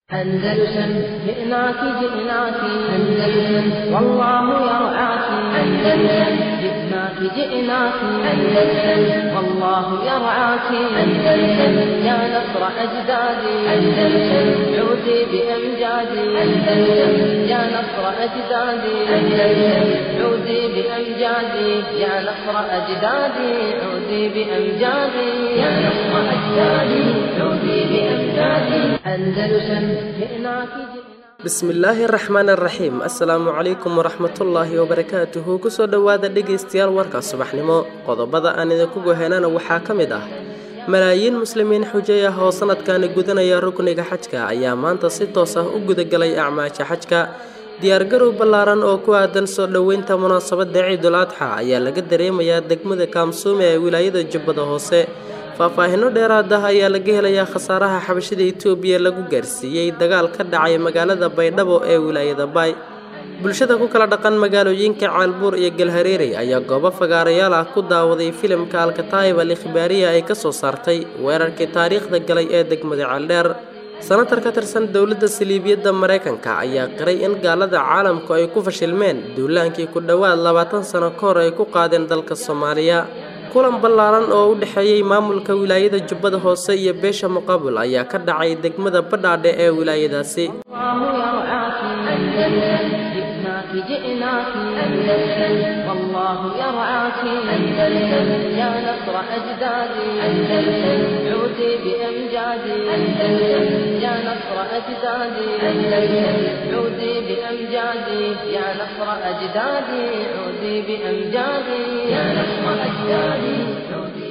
أندلسن جئناك جئناك أندلسن والله يرعاك أندلسن جئناك جئناك أندلسن والله يرعاك أندلسن يا نصر أجدادي أندلسن عودي بأمجادي أندلسن يا نصر أجدادي أندلسن عودي بأمجادي يا نصر أجدادي عودي بأمجادي يا نصر أجدادي عودي بأمجادي أندلسن جئناك جئناك bismillaahi araxmaan araxiim assalaamu calaykum waraxmatullaahi wabarakaatuhu kusoo dhowaada dhegaystayaal warka subaxnimo qodobada aan idinku gohenana waxaa ka mid ah malaayiin muslimiin xujay ah oo sanadkani gudanaya rukniga xajka ayaa maanta si toos ah u gudagalay acmaasha xajka diyaargarow ballaaran oo ku aadan soo dhoweynta munaasabadda ciidul adxa ayaa laga dareemayaa degmada kaamsuume ee wilaayada jubbada hoose faahfaahino dheeraad ah ayaa laga helayaa khasaaraha xabashida itoobiya lagu gaarsiiyey dagaal ka dhacay magaalada baydhabo ee wilaayada baay bulshada ku kala dhaqan magaalooyinka caalbuur iyo galhareerey ayaa goobo fagaarayaal ah ku daawaday filimka alkataayib al ikhbaariya ay ka soo saartay weerarkii taariikhda galay ee degmada ceeldheer sanatar ka tirsan dowladda saliibiyadda maraykanka ayaa qiray in gaalada caalamku ay ku fashilmeen duulaankii ku dhowaad labaatan sano ka hor ay ku qaadeen dalka soomaaliya kulan ballaaran oo u dhexeeyey maamulka wilaayada jubbada hoose iyo beesha muqaabul ayaa ka dhacay degmada badhaadhe ee wilaayadaasi الله يرعاك أندلسن جئناك جئناك أندلسن والله يرعاك أندلسن يا نصر أجدادي أندلسن عودي بأمجادي أندلسن يا نصر أجدادي أندلسن عودي بأمجادي يا نصر أجدادي عودي بأمجادي يا نصر أجدادي عودي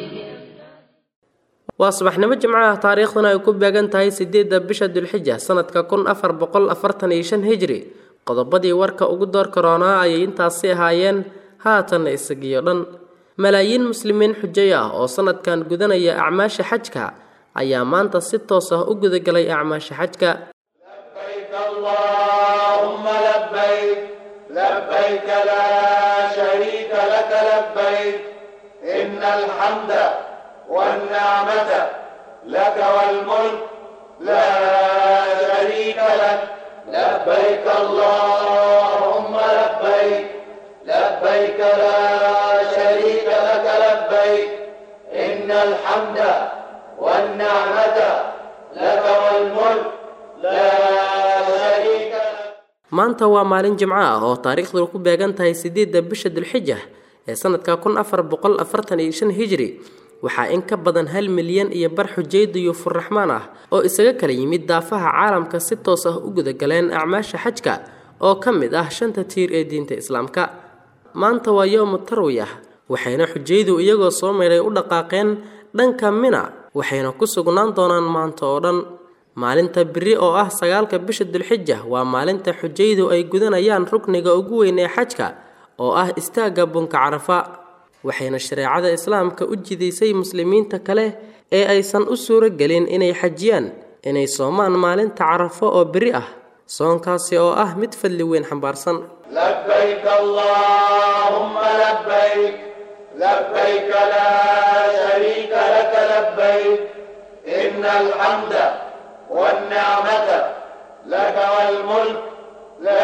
waa subaxnimo jimco ah taariikhduna ay ku beegan tahay sideedda bisha dulxija sanadka kun afar boqol afartan iyo shan hijri qodobadii warka ugu door karoonaa ayay intaasi ahaayeen haatanna isagiyo dhan malaayiin muslimiin xujay ah oo sanadkan gudanaya acmaasha xajka ayaa maanta si toos ah u gudagalay acmaasha xajka لبيك اللهم لبيك لبيك لا شريك لك لبيك إن الحمد والنعمة لك والملك لا شريك لك لبيك اللهم لبيك لبيك لا شريك لك لبيك إن الحمد والنعمة لك والملك لا شريك لك maanta waa maalin jimco ah oo taariikhdu ku beegan tahay sideedda bisha dulxija ee sanadka kun afar boqol afartan iyo shan hijri waxaa in ka badan hal milyan iyo bar xujayda iyo furraxmaan ah oo isaga kala yimid daafaha caalamka si toos ah u gudagaleen acmaasha xajka oo ka mid ah shanta tiir ee diinta islaamka maanta waa yowmu tarwiyah waxayna xujaydu iyagoo soo meydhay u dhaqaaqeen dhanka mina waxayna ku sugnaan doonaan maanta oo dhan maalinta biri oo ah sagaalka bisha dulxija waa maalinta xujaydu ay gudanayaan rukniga ugu weyn ee xajka oo ah istaagga bunka carafa waxayna shareecada islaamka u jidaysay muslimiinta kale ee aysan u suuro gelin inay xajiyaan inay soomaan maalinta carafo oo beri ah soonkaasi oo ah mid fadli weyn xambaarsan لبيك اللهم لبيك لبيك لا شريك لك لبيك إن الحمد والنعمة لك والملك لا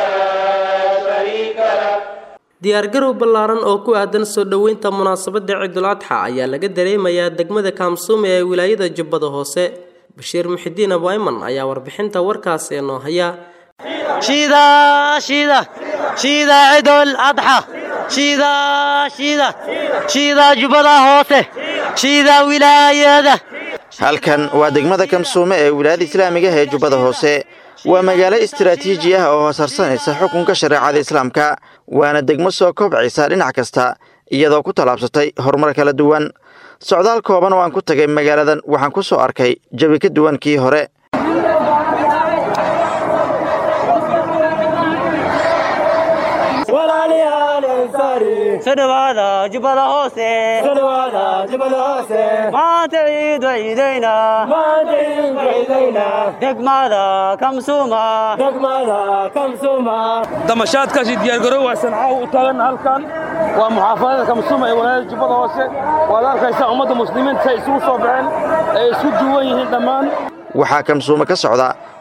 شريك لك diyaargarow ballaaran oo ku aadan soo dhoweynta munaasabadda ciidul adxa ayaa laga dareemayaa degmada kaamsuume ee wilaayada jubbada hoose bashiir muxidiin abuayman ayaa warbixinta warkaasi noo haya شيدا شيدا شيدا عيد الأضحى شيدا شيدا شيدا جبلا هوسه شيدا ولاية halkan waa degmada kamsuume ee wilaayada islaamiga ah ee jubbada hoose waa magaalo istaraatiiji ah oo hoosarsanaysa xukunka shareecada islaamka waana degmo soo kobcaysa dhinac kasta iyadoo ku tallaabsatay horumar kala duwan socdaal kooban oo aan ku tagay magaaladan waxaan ku soo arkay jawi ka duwan kii hore سنوادا جبلا هوسه ما تعيد عيدينا دقمادا كمسوما damashaadkaasi diyaargarow waa sancaw u taagan halkan waa muxaafadada kamsuuma ee walaayada jubbada hoose waad arkaysaa ummadda muslimiinta say isugu soo baxeen ay isku duwan yihiin dhammaan waxaa kamsuume ka socda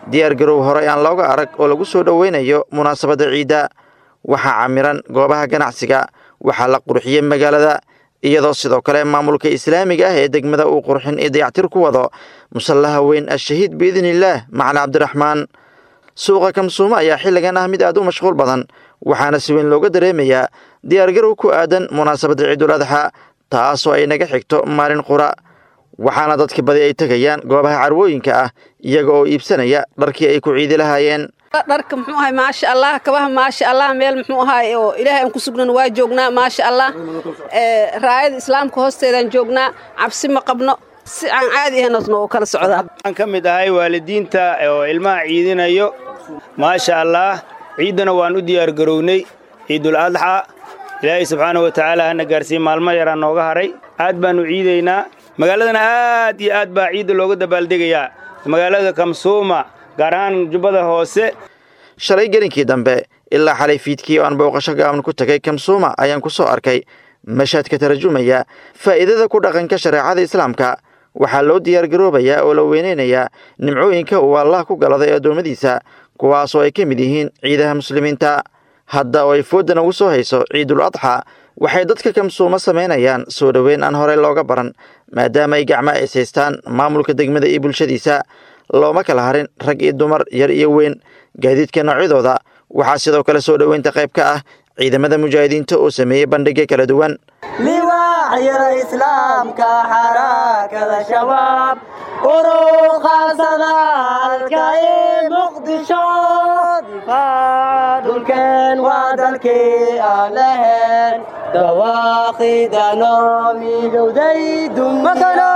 diyaar garow horey aan looga arag oo lagu soo dhoweynayo munaasabadda ciidda waxaa camiran goobaha ganacsiga waxaa la qurxiyey magaalada iyadoo sidoo kale maamulka islaamiga ah ee degmada uu qurxin iyo dayactir ku wado musallaha weyn ashahiid biidniillaah macali cabdiraxmaan suuqa kamsuumo ayaa xilligan ah mid aad u mashquul badan waxaana si weyn looga dareemayaa diyaargarow ku aadan munaasabadda ciidul adxa taasoo ay naga xigto maalin qura waxaana dadka badi ay tegayaan goobaha carwooyinka ah iyaga oo iibsanaya dharkii ay ku ciidi lahaayeen dharka muxuu ahay maasha allah kabaha maasha allah meel muxuu ahay oo ilaahay aan ku sugnan waa joognaa maasha allah raayada islaamka hoosteedaan joognaa cabsi ma qabno si aan caadi ahayn oo kala socdaa waxaan ka mid ahay waalidiinta oo ilmaha ciidinayo maasha allah ciiddana waan u diyaargarownay ciidul adxa ilaahay subxaana wa tacaala hana gaarsiiye maalmo yaraa nooga haray aad baannu ciidaynaa magaaladana aad iyo aad baa ciidda looga dabaaldegayaa magaalada kamsuuma gaar ahaan jubbada hoose shalay gelinkii dambe ilaa xalay fiidkii oo aan booqasho gaaban ku tegay kamsuuma ayaan ku soo arkay mashaad ka tarjumaya faa'iidada ku dhaqanka shareecada islaamka waxaa loo diyaargaroobayaa oo la weynaynayaa nimcooyinka uu allah ku galaday addoommadiisa kuwaasoo ay ka mid yihiin ciidaha muslimiinta hadda oo ay fooddan ugu soo hayso ciidul adxa waxay dadka kamsuumo samaynayaan soo dhoweyn aan horey looga baran maadaama ay gacmo is haystaan maamulka degmada iyo bulshadiisa looma kala harin rag iyo dumar yar iyo weyn gaadiidka noocyadooda waxaa sidoo kale soo dhoweynta qayb ka ah ciidamada mujaahidiinta oo sameeyey bandhigyo kala duwan liwaacyada islaamka xarakada shabaab uruqaasada halka ee muqdisho difaac dhulkeen waa dalkii aan lahayn dawaaqidano midowday dumadano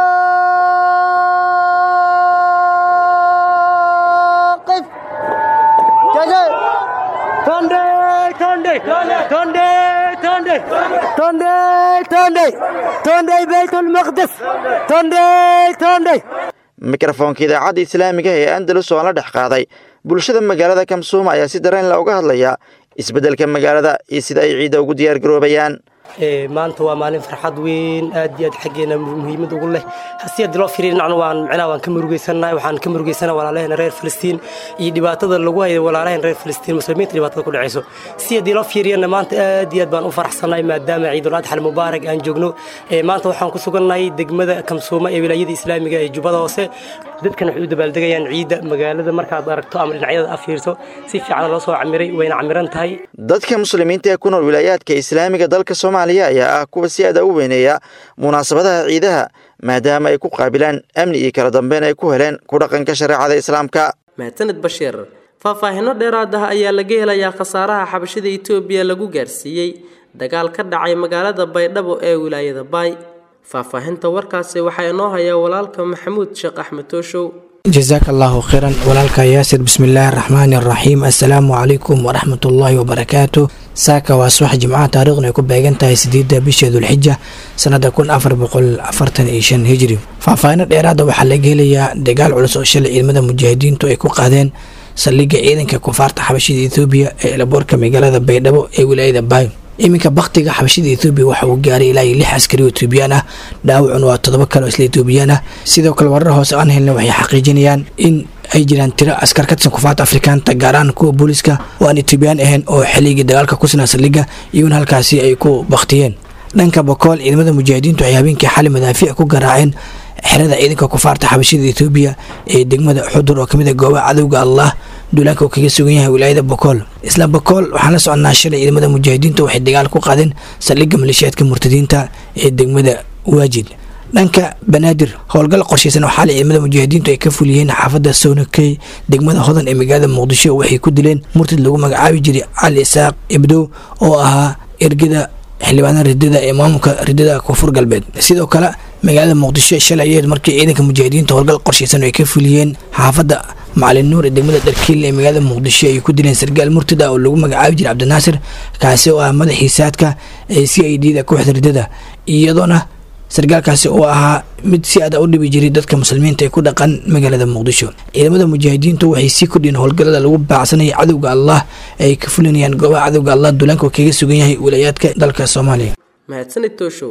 mikrofoonka idaacadda islaamiga ee andalus oo aan la dhex qaaday bulshada magaalada kamsuuma ayaa si dareen la uga hadlaya isbeddelka magaalada iyo sida ay ciidda ugu diyaargaroobayaan maanta waa maalin farxad weyn aad iyo aad xaggeena muhiimad ugu leh si haddii loo fiiriyo dhinacna waan micnaha waan ka murugeysanahay waxaan ka murugeysanahay walaalaheen reer filistiin iyo dhibaatada lagu hayo walaalaheen reer filistiin muslimiinta dhibaatada ku dhacayso si haddii loo fiiriyana maanta aad iyo aad baan u faraxsanahay maadaama ciidul adxa mubaarak aan joogno maanta waxaan ku sugannahay degmada kamsuuma ee wilaayada islaamiga ee jubbada hoose dadkan waxay u dabaaldegayaan ciidda magaalada markaad aragto ama dhinacyada a fiirso si fiican loo soo camiray wayna camiran tahay dadka muslimiinta ee ku nool wilaayaadka islaamiga dalka soomaaliya ayaa ah kuwa si aada u weyneeya munaasabadaha ciidaha maadaama ay ku qaabilaan amni iyo kala dambeyn ay ku heleen ku dhaqanka shareecada islaamka mahadsaned bashiir faahfaahinno dheeraad ah ayaa laga helayaa khasaaraha xabashida etoobiya lagu gaarsiiyey dagaal ka dhacay magaalada baydhabo ee wilaayada baay faahfaahinta warkaasi waxaa inoo hayaa walaalka maxamuud sheekh axmed tooshow jasaaka allaahu khayran walaalka yaasir bismillaahi araxmaani araxiim assalaamu calaykum waraxmatullaahi wabarakaatu saaka waa subax jimcaha taariikhna ay ku beegan tahay sideedda bisha dulxija sanada kun afar boqol afartan iyo shan hijri faahfaahino dheeraada waxaa laga helayaa dagaal culus oo shalay ciidamada mujaahidiintu ay ku qaadeen saldhigga ciidanka kufaarta xabashida ethoobiya ee elaboorka magaalada baydhabo ee wilaayada baay iminka baktiga xabashida ethoobiya waxa uu gaaray ilaa iyo lix askari oo etoobiyaan ah dhaawacuna waa toddoba kale oo isla etoobiyaan ah sidoo kale warar hoose aan helna waxay xaqiijinayaan in ay jiraan tiro askar ka tirsan kufaarta afrikaanta gaar ahaan kuwa booliska oo aan etoobiyaan ahayn oo xilligii dagaalka ku sinaa saldhigga iyaguna halkaasi ay ku baktiyeen dhanka bokool ciidamada mujaahidiintu waxay habeenkii xali madaafiic ku garaaceen xerada ciidanka kufaarta xabashida ethoobiya ee degmada xudur oo kamid a goobaha cadowga allah duulaanka uu kaga sugan yahay wilaayada bokool isla bokool waxaan la soconnaa shalay ciidamada mujaahidiinta waxay dagaal ku qaadeen saldhigga maleeshiyaadka murtadiinta ee degmada waajid dhanka banaadir howlgal qorshaysan oo xalay ciidamada mujaahidiintu ay ka fuliyeen xaafadda sownakey degmada hodan ee magaalada muqdisho waxay ku dileen murtad lagu magacaabi jiray cali isaaq ibdow oo ahaa ergada xildhibaanada ridada ee maamulka ridada koonfur galbeed sidoo kale magaalada muqdisho shalay ayeed markii ciidanka mujaahidiinta howlgal qorshaysan ay ka fuliyeen xaafadda macalin nuur ee degmada dharkiil ee magaalada muqdisho ay ku dileen sargaal murtada oo lagu magacaabi jiray cabdinaasir kaasi oo ah madaxii saadka ee c i d da kooxda ridada iyadoona sargaalkaasi oo ahaa mid si aada u dhibi jiray dadka muslimiinta ee ku dhaqan magaalada muqdisho ciidamada mujaahidiintu waxay sii kordhiyeen howlgallada lagu baacsanaya cadowga allah ee ay ka fulinayaan goobaha cadowga allah duulaanka oo kaga sugan yahay wilaayaadka dalka soomaaliya mahadsanid tooshow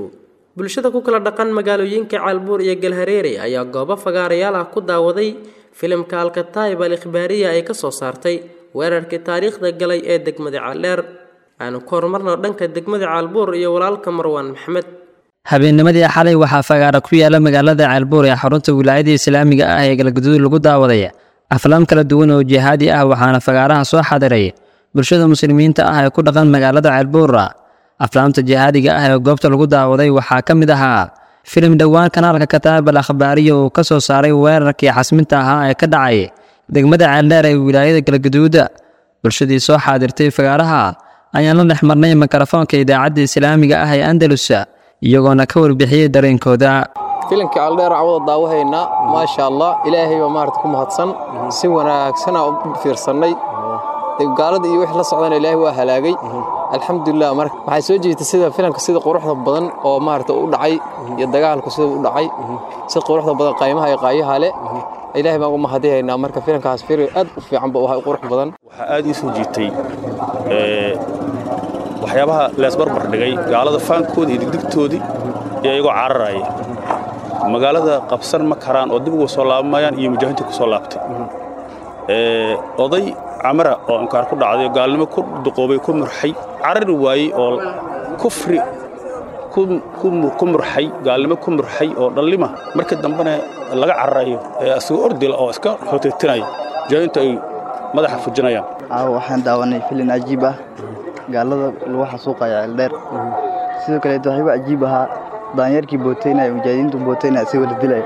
bulshada ku kala dhaqan magaalooyinka caalbuur iyo galhareere ayaa goobo fagaarayaal ah ku daawaday filimka alkataib al ikhbaariya ay ka soo saartay weerarkii taariikhda galay ee degmada caldheer aanu ku horumarno dhanka degmada caalbuur iyo walaalka marwaan maxamed habeennimadii xalay waxaa fagaara ku yaala magaalada caalbuur ee xarunta wilaayada islaamiga ah ee galgaduud lagu daawaday aflaam kala duwan oo jihaadi ah waxaana fagaaraha soo xadiray bulshada muslimiinta ah ee ku dhaqan magaalada caalbuura aflaamta jihaadiga ah ee goobta lagu daawaday waxaa ka mid ahaa filim dhowaan kanaalka kataab al akhbaariya uu ka soo saaray weerarkii xasminta ahaa ee ka dhacay degmada ceeldheer ee wilaayada galgaduuda bulshadii soo xaadirtay fagaaraha ayaan la dhex marnay mikrofoonka idaacadda islaamiga ah ee andalus iyagoona ka warbixiyey dareenkooda filimka caldheer cawada daawahaynaa maasha allah ilaahay baa maarata ku mahadsan si wanaagsana u fiirsannay gaalada iyo wixii la socdana ilaahay waa halaagay alxamdulilah marka waxay soo jeedtay sida filimka sida quruxda badan oo maarata u dhacay iyo dagaalku sida u dhacay si quruxda badan qaymaha iyo qaayaha leh ilaahay baan ugu mahadihaynaa marka filimkaas filim aad u fiican ba u qurux badan waxaa aad ii soo jiitay waxyaabaha leesbarbar dhigay gaalada faankoodii iyo digdigtoodii iyo iyagoo cararaya magaalada qabsan ma karaan oo dib uga soo laabamayaan iyo mujaahidiinta ku soo laabtay oday camara oo inkaar ku dhacday oo gaalnimo ku duqoobay ku murxay carari waayey oo kufri ku murxay gaalnimo ku murxay oo dhallima markii dambena laga cararayo ee asagoo ordila oo iska hoteetinaya mujaahidiintu ay madaxa fujinayaan caawa waxaan daawanay filin cajiib ah gaalada lagu xasuuqaya ceeldheer sidoo kaleet waxaa igu cajiib ahaa daanyarkii booteynaya mujaahidiintu booteynaya isagoo la dilaya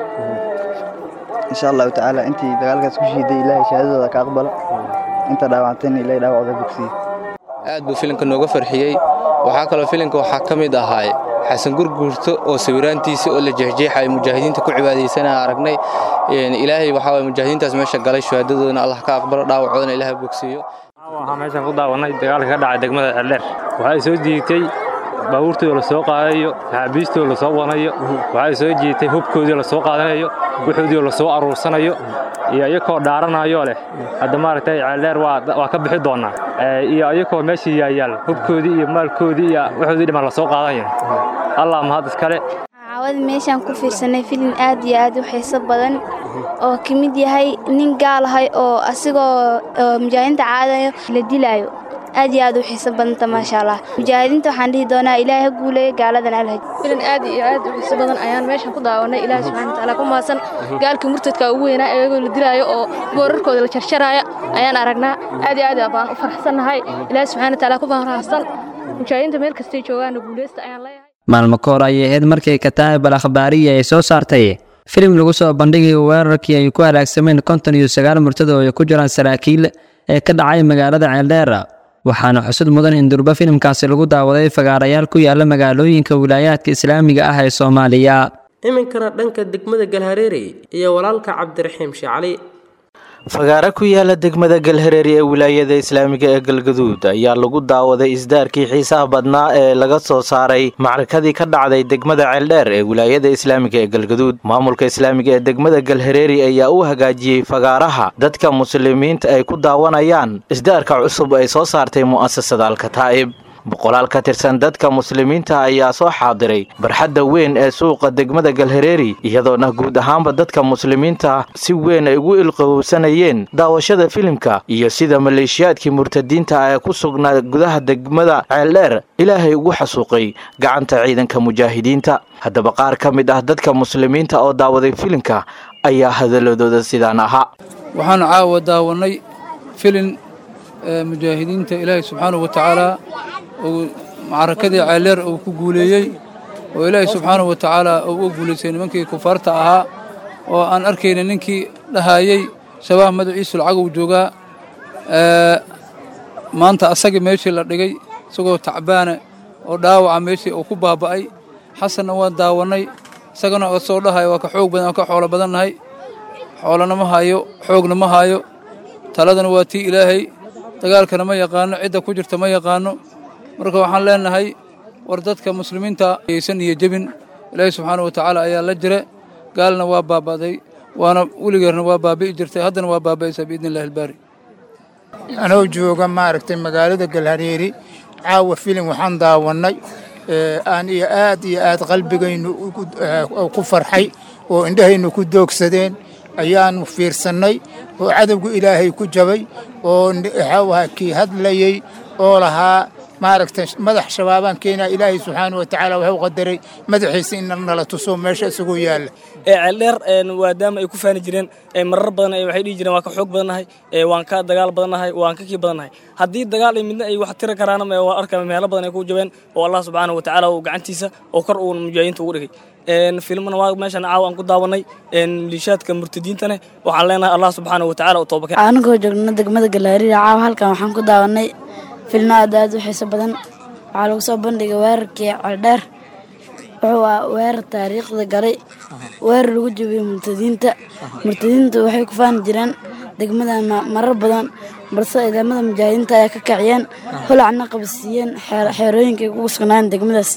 insha allahu tacaala intii dagaalkaas ku shiiday ilaahay shahaadadooda ka aqbala inta dhaawactayna ilaahay dhaawacooda bogsiye aad buu filimka nooga farxiyey waxaa kaloo filimka waxaa ka mid ahaa xasan gurguurto oo sawiraantiisii oo la jeexjeexay mujaahidiinta ku cibaadaysanaa aragnay ilaahay waxaa waye mujaahidiintaas meesha galay shahaadadoodana allah ka aqbalo dhaawacoodana ilaahay bogsiiyo waxaa meeshan ku daawannay dagaalka ka dhacay degmada ceeldheer waxay soo jiitay baabuurtooda la soo qaadayo maxaabiistooda la soo wanayo waxay soo jiitay hubkoodii la soo qaadanayo wuxoodii la soo aruursanayo iyo iyakoo dhaaranayoo leh hadda maaragtay ceeldheer waa ka bixi doonnaa iyo iyakoo meesha yaayaal hubkoodii iyo maalkoodii iyo wuxoodii dhiman la soo qaadanayo allah mahad iskale caawada meeshaan ku fiirsanay filin aad iyo aad u xiiso badan oo ka mid yahay nin gaal ahay oo asigoo mujaahidiinta caadayo la dilaayo aad iyo aad u xiiso badanta maasha allah mujaahidiinta waxaan dhihi doonaa ilaahay ha guuleeyo gaaladan alhaj filin aad iyo aad u xiiso badan ayaan meeshan ku daawanay ilaahay subxaana watacaala ku mahadsan gaalkii murtadka ugu weynaa iyagoo la dilaayo oo boorarkooda la jarjaraya ayaan aragnaa aad iyo aad baan u farxsannahay ilaahay subxaana watacaala ku mahadsan mujaahidiinta meel kastay joogaana guuleysta ayaan leeyahay maalmo ka hor ayay ahayd markii kataab al akhbaariya ay soo saartay filim lagu soo bandhigayo weerarkii ay ku halaagsameen konton iyo sagaal murtada oo ay ku jiraan saraakiil ee ka dhacay magaalada ceeldheer waxaana xusud mudan in durba filimkaasi lagu daawaday fagaarayaal ku yaala magaalooyinka wilaayaadka islaamiga ah ee soomaaliya iminkana dhanka degmada galhareere iyo walaalka cabdiraxiim shicali fagaare ku yaala degmada galhareeri ee wilaayada islaamiga ee galgaduud ayaa lagu daawaday isdaarkii xiisaha badnaa ee laga soo saaray macrakadii ka dhacday degmada ceeldheer ee wilaayada islaamiga ee galgaduud maamulka islaamiga ee degmada galhareeri ayaa u hagaajiyey fagaaraha dadka muslimiinta ay ku daawanayaan isdaarka cusub ay soo saartay mu'asasada alkataa'ib boqolaal ka tirsan dadka muslimiinta ayaa soo xaadiray barxadda weyn ee suuqa degmada galhareeri iyadoona guud ahaanba dadka muslimiinta si weyn ay ugu ilqabowsanayeen daawashada filimka iyo sida maleeshiyaadkii murtadiinta ee ku sugnaa gudaha degmada ceeldheer ilaahay ugu xasuuqay gacanta ciidanka mujaahidiinta haddaba qaar ka mid ah dadka muslimiinta oo daawaday filimka ayaa hadaladooda sidaan ahaa waxaan caawa daawanay filin mujaahidiinta ilaahay subxaanahu wa tacaala uu macrakadii ceeldheer uu ku guuleeyey oo ilaahay subxaanahu wa tacaala uu u guulaystay nimankii kufaarta ahaa oo aan arkayna ninkii dhahayey shabaah madaciisu lacagow joogaa maanta asagii meeshii la dhigay isagoo tacbaana oo dhaawaca meeshii uu ku baaba'ay xasanna waan daawannay isagana oo soo dhahaya waa ka xoog badan waa ka xoolo badannahay xoolana ma hayo xoogna ma hayo taladana waa tii ilaahay dagaalkana ma yaqaano cidda ku jirta ma yaqaano marka waxaan leenahay war dadka muslimiinta aysan iyo jebin ilaahay subxaana wa tacaala ayaa la jira gaalna waa baaba'day waana weligeerna waa baabi'i jirtay haddana waa baaba'aysaa biidni illahi albaari anoo jooga maaragtay magaalada galhareeri caawa filim waxaan daawannay aan iyo aad iyo aad qalbigaynu ku farxay oo indhahaynu ku doogsadeen ayaanu fiirsannay oo cadowgu ilaahay ku jabay oo waxau ahaa kii hadlayey oo lahaa maaragtay madax shabaabaan keenaa ilaahay subxaana wa tacaala wuxuu qadaray madaxiisa in nala tuso meesha isagoo yaalla ceeldheer maadaama ay ku faani jireen marar badan waxay dhihi jireen waan ka xoog badannahay waan ka dagaal badannahay waan ka kii badannahay haddii dagaal midna ay wax tiri karaana waa arka meelo badan ay ku jabeen oo allah subxaana wa tacaala uu gacantiisa oo kor uu mujaahidiinta ugu dhigay filmana waa meeshan caawa aan ku daawanay liishaadka murtadiintane waxaan leenahay allah subxaana wa tacaala u toobakeen anigoo joogna degmada galaariya caawa halkan waxaan ku daawanay filmo aad aad u xiiso badan waxaa lagu soo bandhigay weerarkii ceeldheer wuxuu ah weerar taariikhda galay weerar lagu jabiyey murtadiinta murtadiinta waxay ku faani jireen degmada marar badan balse ciidamada mujaahidiinta ayaa ka kaciyeen holacna qabsiiyeen xeerooyinkay ugu sugnaayeen degmadaas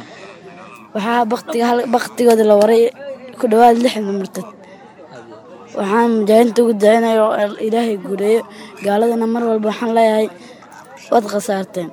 waxaa baktigooda la waray ku dhowaad lixdan murtad waxaan mujaahidiinta ugu dacinaya oo ilaahay guuleeyo gaaladana mar walba waxaan leeyahay waad khasaarteen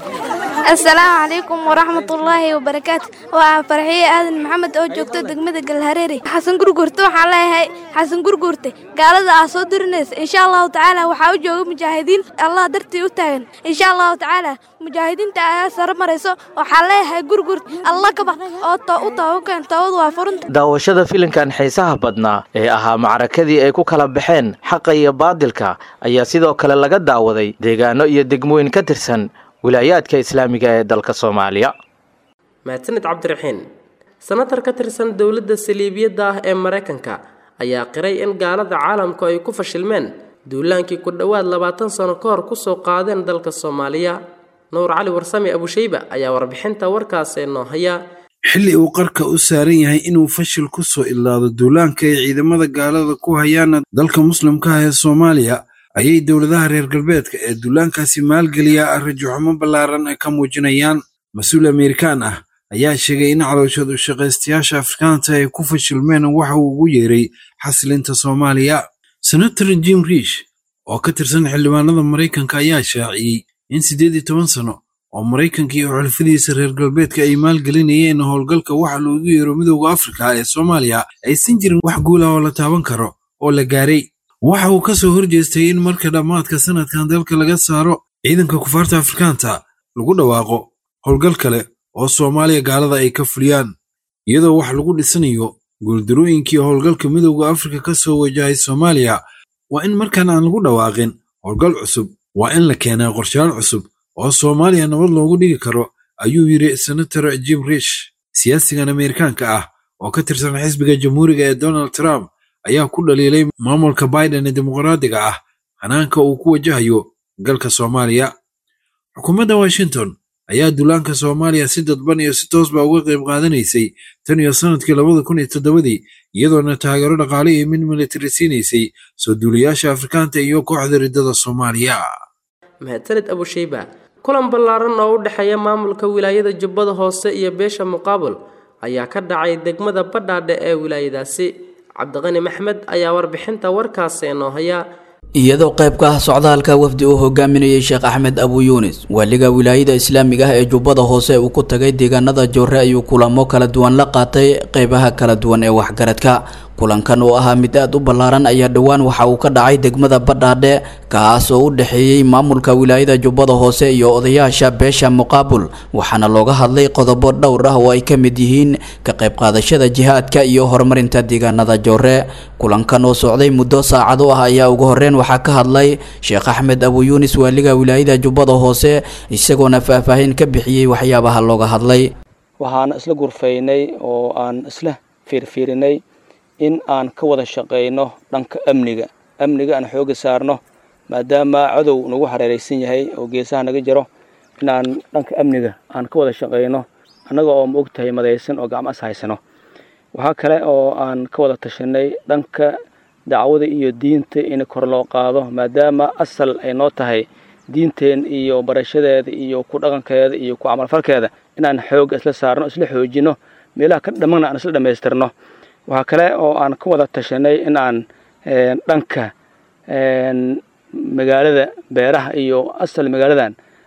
asalaamu calaykum waraxmatullaahi wabarakaatu waa farxiye aadan maxamed oo joogto degmada galhareeri xasan gurgurte waxaan leeyahay xasan gurgurte gaalada aa soo dirinaysa insha allahu tacaala waxaa u jooga mujaahidiin allah dartii u taagan insha allahu tacaala mujaahidiinta ayaa sare marayso waxaan leeyahay gurgurt alla ka baq oo u tabakan toobadu waa furunta daawashada filimkan xiisaha badnaa ee ahaa macrakadii ay ku kala baxeen xaqa iyo baadilka ayaa sidoo kale laga daawaday deegaano iyo degmooyin ka tirsan wilaayaadka islaamiga ee dalka soomaaliya mahadsanid cabdiraxiin senatar ka tirsan dowladda saliibiyadda ah ee maraykanka ayaa qiray in gaalada caalamku ay ku fashilmeen duulaankii ku dhowaad labaatan sano ka hor kusoo qaadeen dalka soomaaliya nuur cali warsame abushayba ayaa warbixinta warkaasi noo haya xilli uu qarka u saaran yahay inuu fashil ku soo idlaado duulaanka ay ciidamada gaalada ku hayaana dalka muslimka ah ee soomaaliya ayay dowladaha reer galbeedka ee duulaankaasi maalgeliya rajaxumo ballaaran ka muujinayaan mas-uul amerikaan ah ayaa sheegay in calooshood u shaqaystayaasha afrikaanta ay ku fashilmeen waxa uu ugu yeeray xasilinta soomaaliya senator jim riish oo ka tirsan xildhibaanada maraykanka ayaa shaaciyey in siddeed iyo toban sano oo maraykanka iyo xulfadiisa reer galbeedka ay maalgelinayeen howlgalka waxa loogu yeero midowda afrika ee soomaaliya aysan jirin wax guula oo la taaban karo oo la gaaray waxa uu ka soo horjeestay in marka dhammaadka sanadkan dalka laga saaro ciidanka kufaarta afrikaanta lagu dhawaaqo howlgal kale oo soomaaliya gaalada ay ka fuliyaan iyadoo wax lagu dhisanayo guuldarooyinkii howlgalka midowda afrika ka soo wajahay soomaaliya waa in markan aan lagu dhawaaqin howlgal cusub waa in la keenaa qorshayaal cusub oo soomaaliya nabad loogu dhigi karo ayuu yidhi senator jim rish siyaasigan ameerikaanka ah oo ka tirsan xisbiga jamhuuriga ee donald trump ayaa ku dhaliilay maamulka biden ee dimuqraadiga ah hanaanka uu ku wajahayo galka soomaaliya xukuumadda washington ayaa duulaanka soomaaliya si dadban iyo si toosba uga qayb qaadanaysay tan iyo sannadkii labada kun iyo toddobadii iyadoona taageero dhaqaale iyo mid militari siinaysay soo duulayaasha afrikaanta iyo kooxda riddada soomaaliya mahadsanid abushayba kulan ballaaran oo u dhexeeya maamulka wilaayada jubbada hoose iyo beesha muqaabul ayaa ka dhacay degmada badhaadhe ee wilaayadaasi cabdiqani maxmed ayaa warbixinta warkaasi inoo haya iyadoo qayb ka ah socdaalka wafdi uu hogaaminayay sheekh axmed abu yuunis waaliga wilaayada islaamiga ah ee jubbada hoose uu ku tagay deegaanada joore ayuu kulamo kala duwan la qaatay qeybaha kala duwan ee waxgaradka kulankan oo ahaa mid aad u ballaaran ayaa dhowaan waxa uu ka dhacay degmada badhaadhe kaas oo u dhexeeyey maamulka wilaayada jubbada hoose iyo odayaasha beesha muqaabul waxaana looga hadlay qodobo dhowr ah oo ay ka mid yihiin ka qayb qaadashada jihaadka iyo horumarinta deegaanada joore kulankan oo socday muddo saacado ah ayaa ugu horreyn waxaa ka hadlay sheekh axmed abu yuunis waaliga wilaayada jubbada hoose isagoona faahfaahin ka bixiyey waxyaabaha looga hadlay waxaan isla gurfaynay oo aan isla fiirfiirinay in aan ka wada shaqayno dhanka amniga amniga aan xooga saarno maadaama cadow nagu hareeraysan yahay oo geesaha naga jiro inaan dhanka amniga aan ka wada shaqayno annaga oo ma og tahay madaysan oo gacmo is haysano waxaa kale oo aan ka wada tashanay dhanka dacwada iyo diinta in kor loo qaado maadaama asal ay noo tahay diinteen iyo barashadeeda iyo ku dhaqankeeda iyo ku camalfalkeeda inaan xooga isla saarno isla xoojino meelaha ka dhammaana aan isla dhammaystirno waxaa kale oo aan ka wada tashanay in aan dhanka magaalada beeraha iyo asal magaaladan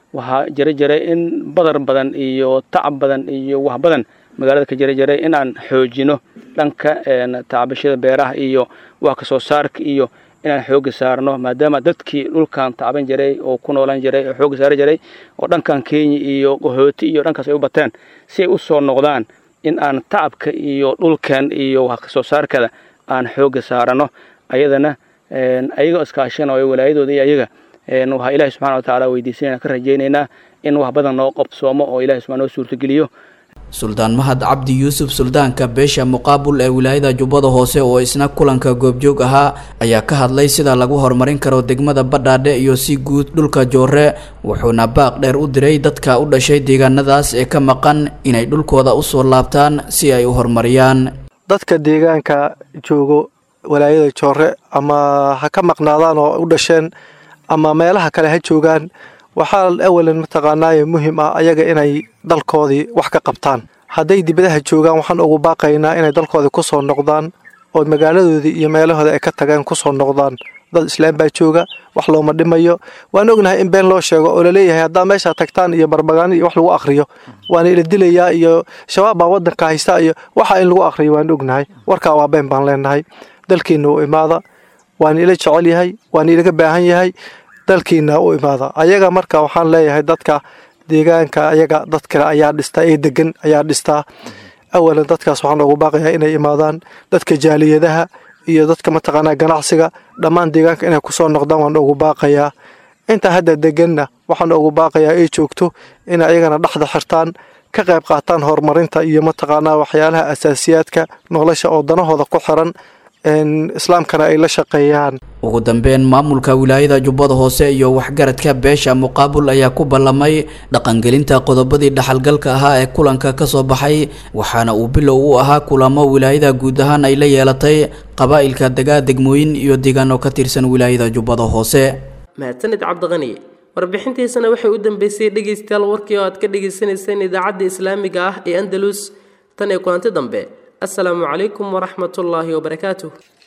waxaa jira jiray in badar badan iyo tacab badan iyo wax badan magaalada ka jira jiray in aan xoojino dhanka tacbashada beeraha iyo wax kasoo saarka iyo inaan xooga saarno maadaama dadkii dhulkan tacban jiray oo ku noolan jiray oo xooga saari jiray oo dhankan kenya iyo qahooti iyo dhankaas ay u bateen si ay u soo noqdaan in aan tacabka iyo dhulkan iyo wax kasoo saarkada aan xooga saarano ayadana ayagoo iskaashanayo walaayadooda iyo ayaga waxaa ilaahi subxana wa tacaala weydiisanayna ka rajaynaynaa in wax badan noo qabsoomo oo ilahi subxana noo suurtageliyo suldaan mahad cabdi yuusuf suldaanka beesha muqaabul ee wilaayada jubbada hoose oo isna kulanka goobjoog ahaa ayaa ka hadlay sida lagu horumarin karo degmada badhaadhe iyo si guud dhulka joore wuxuuna baaq dheer u diray dadka u dhashay deegaanadaas ee ka maqan inay dhulkooda usoo laabtaan si ay u horumariyaan dadka deegaanka joogo walaayada joore ama ha ka maqnaadaan oo u dhasheen ama meelaha kale ha joogaan waxaa awalan mataqaanaaye muhiim ah ayaga inay dalkoodii wax ka qabtaan hadday dibadaha joogaan waxaan ugu baaqaynaa inay dalkoodii ku soo noqdaan oo magaaladoodii iyo meelahooda ay ka tageen ku soo noqdaan dad islaam baa jooga wax looma dhimayo waan ognahay in been loo sheego oo laleeyahay haddaa meeshaa tagtaan iyo barbagaani iyo wax lagu akhriyo waana ila dilayaa iyo shabaab baa waddanka haysta iyo waxa in lagu akhriyo waan ognahay warkaa waa been baan leenahay dalkiina u imaada waana ila jecel yahay waana ilaga baahan yahay dalkiina u imaada ayaga marka waxaan leeyahay dadka deegaanka ayaga dad kale ayaa dhistaa ee degan ayaa dhistaa awalan dadkaas waxaan ugu baaqayaa inay imaadaan dadka jaaliyadaha iyo dadka mataqaanaa ganacsiga dhammaan deegaanka inay kusoo noqdaan waan ugu baaqayaa inta hadda deganna waxaan ugu baaqayaa ay joogto inay ayagana dhexda xirtaan ka qayb qaataan horumarinta iyo mataqaanaa waxyaalaha asaasiyaadka nolosha oo danahooda ku xiran islaamkana ay la shaqeeyaan ugu dambeyn maamulka wilaayada jubbada hoose iyo waxgaradka beesha muqaabul ayaa ku ballamay dhaqangelinta qodobadii dhaxalgalka ahaa ee kulanka ka soo baxay waxaana uu bilow u ahaa kulamo wilaayada guud ahaan ay la yeelatay qabaa'ilka degaa degmooyin iyo deegaano ka tirsan wilaayada jubbada hoose mahadsanid cabdiqani warbixintiisana waxay u dambeysay dhegaystayaal warkii oo aad ka dhagaysanayseen idaacadda islaamiga ah ee andalus tan ee kulanti dambe السلام عليكم ورحمة الله وبركاته